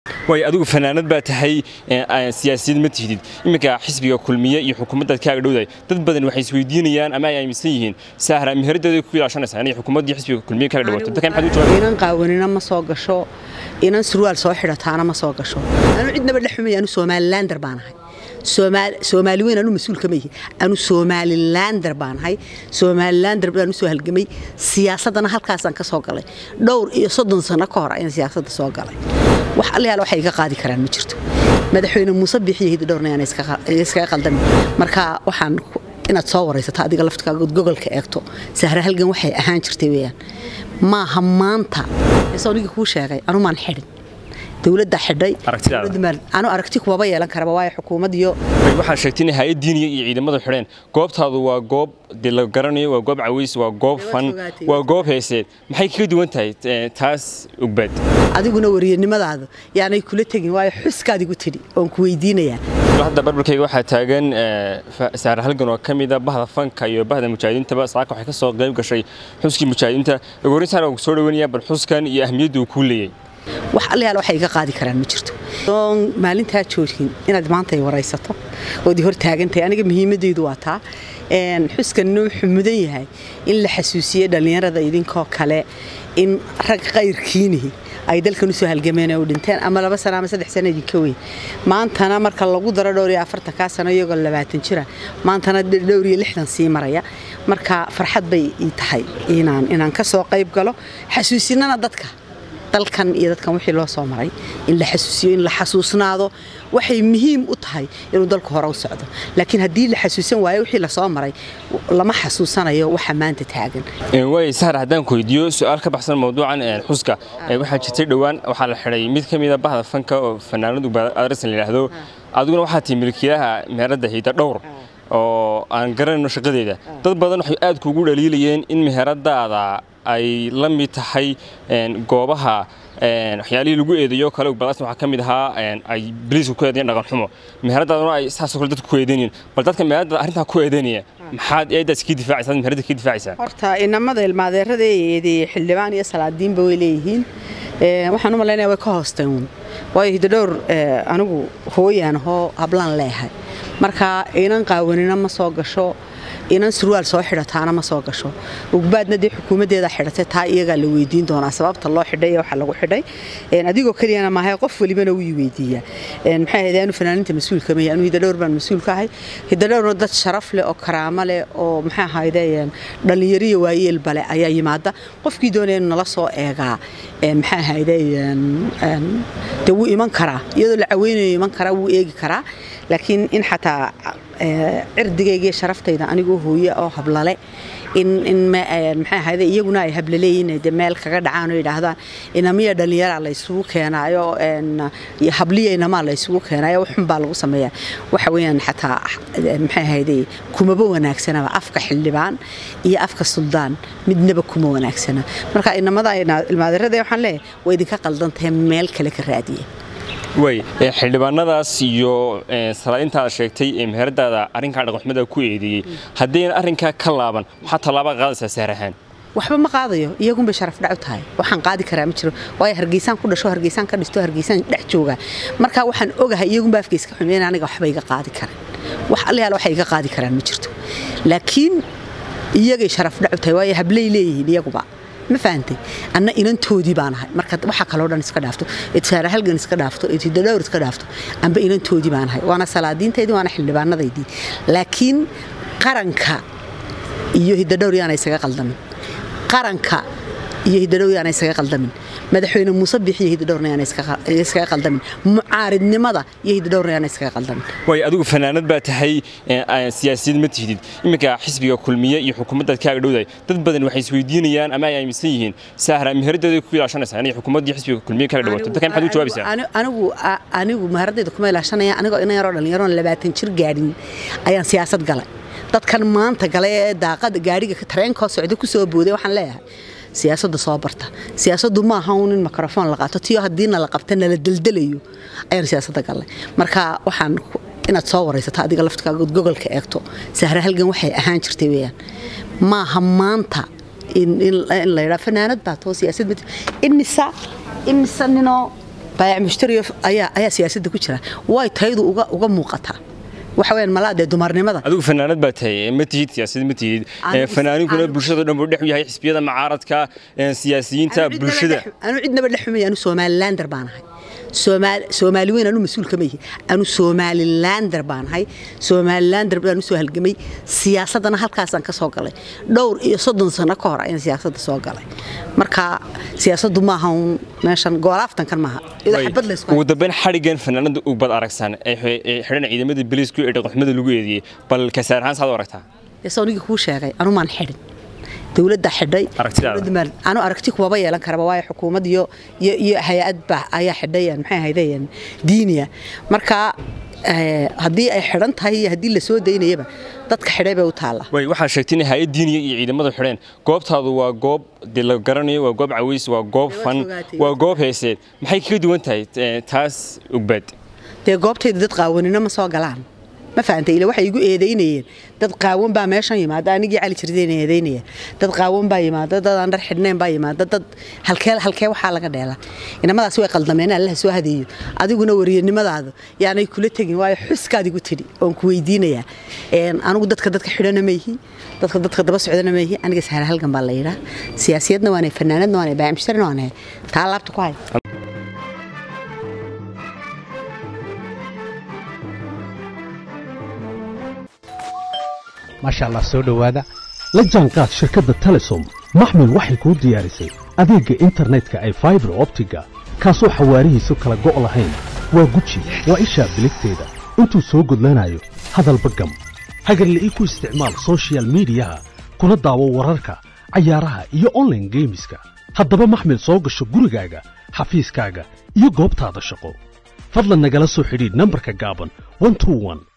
way adigu fanaanad baa tahay siyaasiyad ma tihdid iminka xisbiga kulmiye iyo xukuumaddaad kaaga dhowdahay dad badan waxay isweydiinayaan ama ay aaminsan yihiin sahra miheradeeda ku ilaashanaysaa inay xukuumaddii xisbiga kulmiye kaaga dhawaato dadka maxaad u jawaabay inan qaawanina ma soo gasho inan surwaal soo xidhataana ma soo gasho anu cidnaba dhexumaya anu somalilander baan ahay soomaali weyn anu mas-uul kama yihi anu somalilander baan ahay somalilander baan usoo halgamay siyaasaddana halkaasaan ka soo galay dhowr iyo soddon sano ka hor ayaan siyaasadda soo galay wax allayaal waxay iga qaadi karaan ma jirto madaxweyne muuse biixiyo hidi dhowrna ayaan iskaga qaldamin marka waxaan inaad soo waraysato adiga laftkaaga gogolka eegto sahra halgan waxay ahaan jirtay weyaan maaha maanta soonigii kuu sheegay anumaan xidhin dowladda xidhay anu aragti kumaba yeelan karaba waayo xukuumad iyo waxaad sheegtay in hay-ad diiniya iyo ciidamadu xidheen goobtaadu waa goob dee la garanayo waa goob caways waa goob fan waa goob heeseed maxay kaga duwan tahay taas ogbaad adiguna wariyanimadaadu yaanay kula tegin waayo xuskaad igu tidhi oon ku weydiinayaa hadda barbarkayga waxaa taagan saare halgan oo ka mida bahda fanka iyo bahda mujaahidiintaba saaka waxay ka soo qayb gashay xuskii mujaahidiinta ugu horreyntaan waan ku soo dhaweynaya bal xuskan iyo ahmiyadda uu kuu leeyay wax allayaal waxay iga qaadi karaan ma jirto oon maalintaa joogin inaad maanta ay waraysato ood hor taagantahay aniga muhiimadeydu waa taa xuskanna wuxuu mudan yahay in la xasuusiye dhallinyarada idinkoo kale in rag qayrkiinihi ay dalkan usoo halgameen oo dhinteen ama laba sano ama saddex sano idinka weyn maantana marka lagu daro dhowr iyo afartankaa sano iyagoo labaatan jira maantana dhowr iyo lixdan sii maraya marka farxad bay ii tahay inaan inaan ka soo qayb galo xasuusinana dadka dalkan iyo dadkan wixii loo soo maray in la xasuusiyo in la xasuusnaado waxay muhiim u tahay inuu dalku hore u socdo laakiin haddii la xasuusan waayo wixii lasoo maray lama xasuusanayo waxa maanta taagan waay sahar haddaan ku weydiiyo su-aal ka baxsan mawduucan xuska waxaa jirtay dhowaan waxaa la xidhay mid ka mida bahda fanka oo fanaanadu adresan la yidhaahdo adiguna waxaa tihi milkiilaha meeradda hida dhowr oo aan garanayno shaqadeeda dad badan waxay aad kuugu dhaliilayeen in meheradaada ay la mid tahay goobaha waxyaalihii lagu eedeeyo kale balaasna waxaa ka mid ahaa ay biliiska ku eedeeyeen dhaqan xumo meheradaaduna ay saasoo kale dadku ku eedeynayeen bal dadka meherada arrintaa ku eedeynaya maxaad eedaas kii difaacaysaa meherada kii difaacaysaa horta inamada ilmaadeerada ee eedeeyey xildhibaan iyo salaadiinba way leeyihiin waxaan u malaynaya way ka hoosteen uun waayo hidadhowr anigu hooyaan hoo hablaan leeyahay marka inan qaawanina ma soo gasho inan surwaal soo xidhataana ma soo gasho ugbaadna dee xukuumaddeeda xidhatay taa iyagaa la weydiin doonaa sababta loo xidhay waxa lagu xidhay adigoo keliyana maahay qof welibana wuu weydiiyaa maxay ahayd anu fanaaninta mas-uulka maya anu hidadhowr baan mas-uul ka ahay hidadhowrna dad sharaf leh oo karaamo leh oo maxay ahayde dhallinyariya waayeelba leh ayaa yimaada qofkii doonaya inuu nala soo eegaa maxay ahayde dee wuu iman karaa iyadoo la caweynayo iman karaa wuu eegi karaa laakiin in xataa cirdigaygiiyo sharaftayda anigoo hooye oo hablale in maxay ahayde iyaguna ay hablaleeyiin de meel kaga dhacaan oo yidhaahdaan inamiya dhallinyaraa la ysugu keenaayo habliya inamaa la ysugu keenaayo waxun baa lagu sameeyaa waxa weeyaan xataa maxay ahayde kumaba wanaagsanaba afka xildhibaan iyo afka suldaan midnaba kuma wanaagsana marka inamada ilmaadirada waxaan leeyahay waa idinka qaldantahay meel kale ka raadiya way xildhibaanadaas iyo salaadintaada sheegtay ee meheradaada arrinkaa dhaqanxumada ku eedeeyey haddayna arrinkaa ka laaban waxaa tallaaba qaadaysaa saar ahaan waxba ma qaadayo iyagunbay sharaf dhac u tahay waxaan qaadi karaa ma jiro waayo hargeysaan ku dhasho hargeysaan ka dhisto hargeysaan dhex jooga marka waxaan ogahay iyagunba afkayska ka xumeyn aniga waxba iga qaadi karan wax allayaal waxay iga qaadi karaan ma jirto laakiin iyagay sharaf dhac u tahay waayo hablay leeyihiin iyaguba ma fahantay anna inantoodii baan ahay marka waxa kaloo dhan iska dhaafto saara halgan iska dhaafto tidadhowr iska dhaafto amba inantoodii baan ahay waana salaadiintaydii waana xildhibaanadaydii laakiin qaranka iyo hidadhowr yaana isaga qaldamin qaranka iyo hidadhowr yaana isaga qaldamin madaxweyne muuse biixiyo hidadhowrna yaana iskaga qaldamin mucaaridnimada iyo hidadhowrna yaana iskaga qaldamin way adigu fanaanad baa tahay siyaasiyad ma tihdid iminka xisbiga kulmiye iyo xukuumaddaad kaaga dhowdahay dad badan waxay isweydiinayaan ama ay aaminsan yihiin sahra miheradeeda ku ilaashanaysaa inay xukuumaddii xisbiga kulmiye kaaga dhawaato dadka maxaad u jawaabaysaa anigu anigu meheradayda kuma ilaashanaya anigoo ina yaroo dhallinyaroon labaatan jir gaadhin ayaan siyaasad galay dadkan maanta galay ee daaqada gaadhiga tareenkoo socda ku soo booday waxaan leeyahay siyaasadda soo barta siyaasaddu ma aha un in microfoon la qaato tiyo haddiina la qabta nala deldelayo ayaan siyaasadda gallay marka waxaan inaad soo waraysato adiga laftkaaga gogolka eegto sahra halgan waxay ahaan jirtay weyaan maaha maanta in la yidhaa fanaanad baa too siyaasad imisa imisa ninoo baayac mushtari ayaa ayaa siyaasadda ku jira way taydu uga uga muuqataa waxa weeyaan malaa dee dumarnimada adigu fanaanad baa tahay ma tihid siyaasad ma tihid Anigu- fanaaninkuna anigu- bulshada dhan buu dhex u yahay xisbiyada mucaaradka ee, siyaasiyiinta Anu cidnaba bulshada dhex- anu cidnaba dhex xumay anu somalilander baan ahay Soomaali Soomaali weyn anu mas-uul kama yihi anu somalilander baan ahay somalilander baan u soo halgamay siyaasadana halkaasaan ka soo galay dhowr iyo soddon sano ka hor ayaan siyaasadda soo galay marka siyaasaddu maaha uun meeshan goolaaftankan maaha iyadoo Way, xabad laysku ugu dambeyn xadhigan fanaanada uu bad aragsan ee xe- ee xidhan ciidamada biliisku ee dhaqaxumada lagu eediyey bal kasaar ahaan saad u aragtaa soonigii kuu sheegay anumaan xidhin dowladda xidhay Aragtidaada? dowladda maan- anu aragti kumaba yeelan karaba waayo xukuumad iyo iyo iyo hay-ad baa ayaa xidhayan maxay ahaydeen diiniya marka eh, haddii ay xidhan tahay iyo haddii la soo daynayaba dadka xidhay bay u taallaa way waxaa sheegtay in hay'ad diiniya iyo ciidamadu xidheen goobtaadu waa goob dee la garanayo waa goob caways waa goob Waa fan fogaatay, waa waa goob heeseed maxay kaga duwan tahay eh, taas ogbaad dee goobtayda dad qaawanino ma soo galaan ma fahantay ila waxay igu eedaynayeen dad qaawan baa meeshan yimaada anigii cali jirdeen eedaynayeen dad qaawan baa yimaada dad aan dhar xidhnayn baa yimaada dad halkee halkee waxaa laga dheela inamadaas way qaldameen allah soo hadeeyo adiguna wariyanimadaadu yaanay kula tegin waayo xuskaad igu tidhi oon ku weydiinayaa Een, anigu dadka dadka xidhana ma yihi dadka dadka daba socdana ma yihi aniga sahal halgan baa la yidhaa siyaasiyadna waanay fanaanadna waanay baayamshtarina waanay taa laabta ku hay maasha allah soo dhowaada la jaanqaad shirkadda telesom maxmil waxay kuu diyaarisay adeegga internetka ay faibar optiga kaasoo xawaarihiisu kala go' lahayn waa guji waa ishaa biligteeda intuu soo gudlanayo hadalba gam hagarla ii ku isticmaal soshiyal miidiyaha kuna daawo wararka cayaaraha iyo online geemiska haddaba maxmil soo gasho gurigaaga xafiiskaaga iyo goobtaada shaqo fadlan nagala soo xidhiidh nambarka gaaban 121